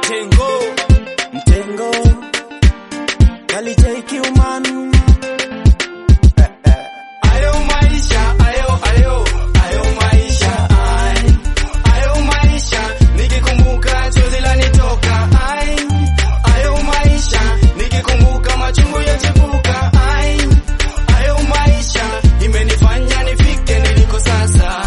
Mtengo Mtengo Kali JQ man ayo maisha ayo ayo ayo maisha ai ayo maisha nikikumbuka chozi lanitoka ai ayo maisha nikikumbuka machungu yachipuka ai ayo maisha imenifanya nifike niliko sasa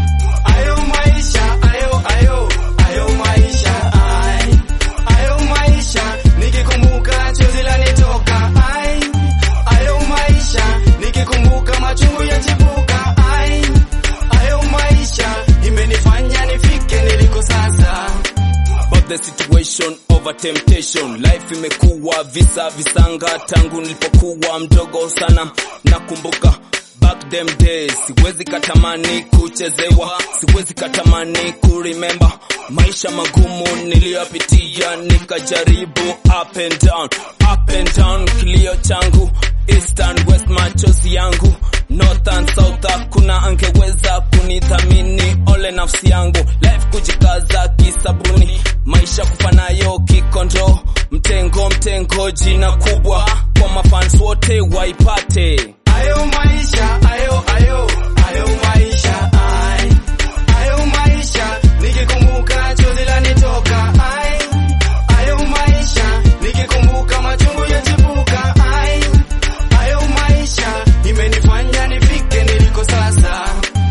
ayo maisha ayo ayo ayo maisha ai ayo maisha nikikumbuka chozi lanitoka ai ayo maisha nikikumbuka machungu yachipuka ai ayo maisha imenifanya nifike niliko sasa But the situation over temptation life imekuwa visa visanga tangu nilipokuwa mdogo sana nakumbuka back them days siwezi katamani kuchezewa siwezi katamani kuremember maisha magumu niliyopitia nikajaribu up and down up and down kilio changu east and west machozi yangu north and south hakuna angeweza kunithamini ole nafsi yangu life kujikaza kisabuni maisha kufanayo kikondo mtengo mtengo jina kubwa kwa mafans wote waipate ayo maisha ayo ayo ayo maisha ai ayo maisha nikikumbuka chozi lanitoka ai ayo maisha nikikumbuka machungu yachipuka ai ayo maisha imenifanya nifike niliko sasa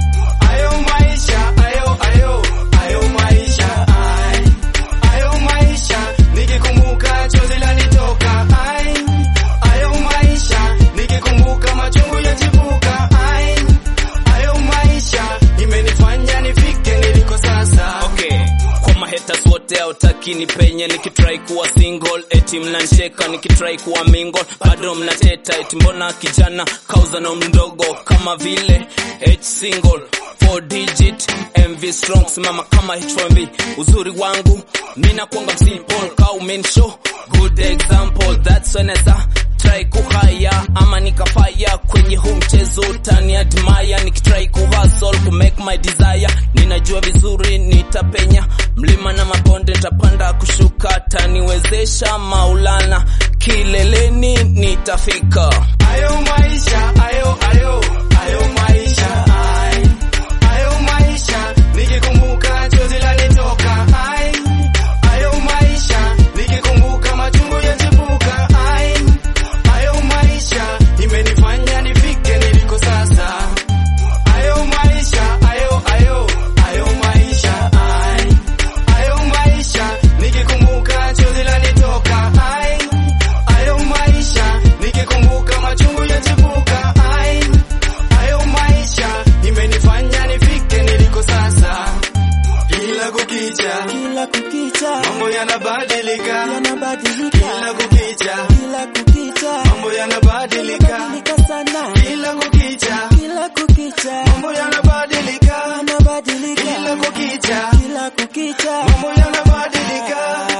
ayo maisha ayo ayo ayo maisha ai ayo maisha nikikumbuka chozi lanitoka ai ayo maisha nikikumbuka machungu yachipuka ai ayo maisha imenifanya nifike niliko sasa okay kwa mahetas wote hautaki ni penye nikitrai kuwa single eti mnancheka nikitrai kuwa mingle bado mnateta eti mbona kijana kauza na mdogo kama vile h single 4 digit mv strong simama kama h1b uzuri wangu mina kwanga msimple kau main show good example that's when I try kuhaya ama nikafaya kwenye huu mchezo tani admire nikitry kuhustle ku make my desire ninajua vizuri nitapenya mlima na mabonde nitapanda kushuka taniwezesha maulana kileleni nitafika ayo maisha ayo ayo ayo maisha ai ayo maisha nikikumbuka chozi lanitoka ai ayo maisha nikikumbuka machungu yachipuka ai ayo maisha imenifanya nifike niliko sasa ayo maisha ayo ayo ayo maisha ai ayo maisha nikikumbuka chozi lanitoka ai ayo maisha nikikumbuka machungu yachipuka ai ayo maisha imenifanya nifike niliko sasa kila kukicha Kila kukicha mambo yanabadilika yanabadilika kila kukicha Kila kukicha mambo yanabadilika yanabadilika sana kila kukicha Kila kukicha mambo yanabadilika yanabadilika kila kukicha Kila kukicha mambo yanabadilika